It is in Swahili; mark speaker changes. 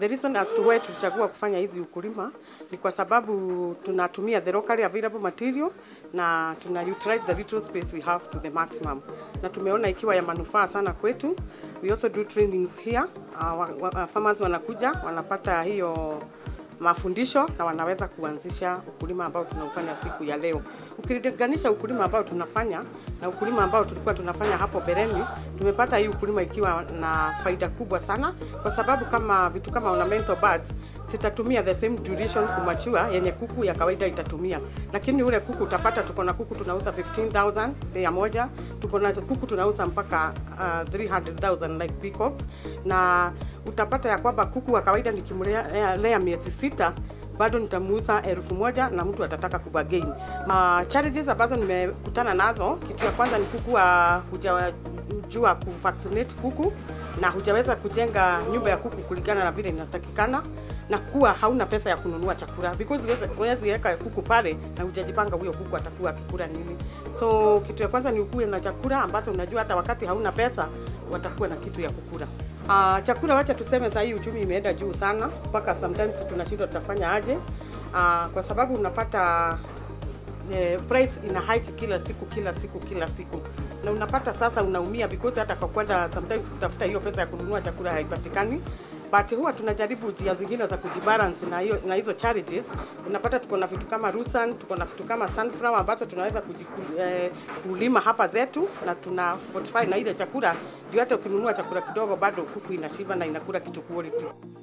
Speaker 1: The reason as to why tulichagua kufanya hizi ukulima ni kwa sababu tunatumia the locally available material na tuna utilize the little space we have to the maximum, na tumeona ikiwa ya manufaa sana kwetu. We also do trainings here. Uh, wa, wa, farmers wanakuja wanapata hiyo mafundisho na wanaweza kuanzisha ukulima ambao tunaufanya siku ya leo. Ukilinganisha ukulima ambao tunafanya na ukulima ambao tulikuwa tunafanya hapo bereni, tumepata hii ukulima ikiwa na faida kubwa sana, kwa sababu kama vitu kama ornamental birds sitatumia the same duration kumachua yenye kuku ya kawaida itatumia, lakini ule kuku utapata, tuko na kuku tunauza 15000 bei moja, tuko na kuku tunauza mpaka uh, 300000 like peacocks, na utapata ya kwamba kuku wa kawaida nikimlea lea miezi sita bado nitamuuza elfu moja na mtu atataka kubagain. Ma challenges ambazo nimekutana nazo, kitu ya kwanza ni kuku wa hujajua kuvaccinate kuku na hujaweza kujenga nyumba ya kuku kulingana na vile inatakikana na kuwa hauna pesa ya kununua chakula because huwezi weka kuku pale na hujajipanga huyo kuku atakuwa akikula nini. So kitu ya kwanza ni ukuwe na chakula ambazo unajua hata wakati hauna pesa watakuwa na kitu ya kukula. Uh, chakula wacha tuseme saa hii uchumi imeenda juu sana mpaka sometimes tunashindwa tutafanya aje. Uh, kwa sababu unapata eh, price ina hike kila siku kila siku kila siku, na unapata sasa unaumia because hata kwa kwenda sometimes kutafuta hiyo pesa ya kununua chakula haipatikani but huwa tunajaribu njia zingine za kujibalance na hiyo na hizo challenges. Unapata tuko na vitu kama Rusan, tuko na vitu kama sunflower ambazo tunaweza eh, kulima hapa zetu na tuna fortify na ile chakula, ndio hata ukinunua chakula kidogo bado kuku inashiba na inakula kitu quality.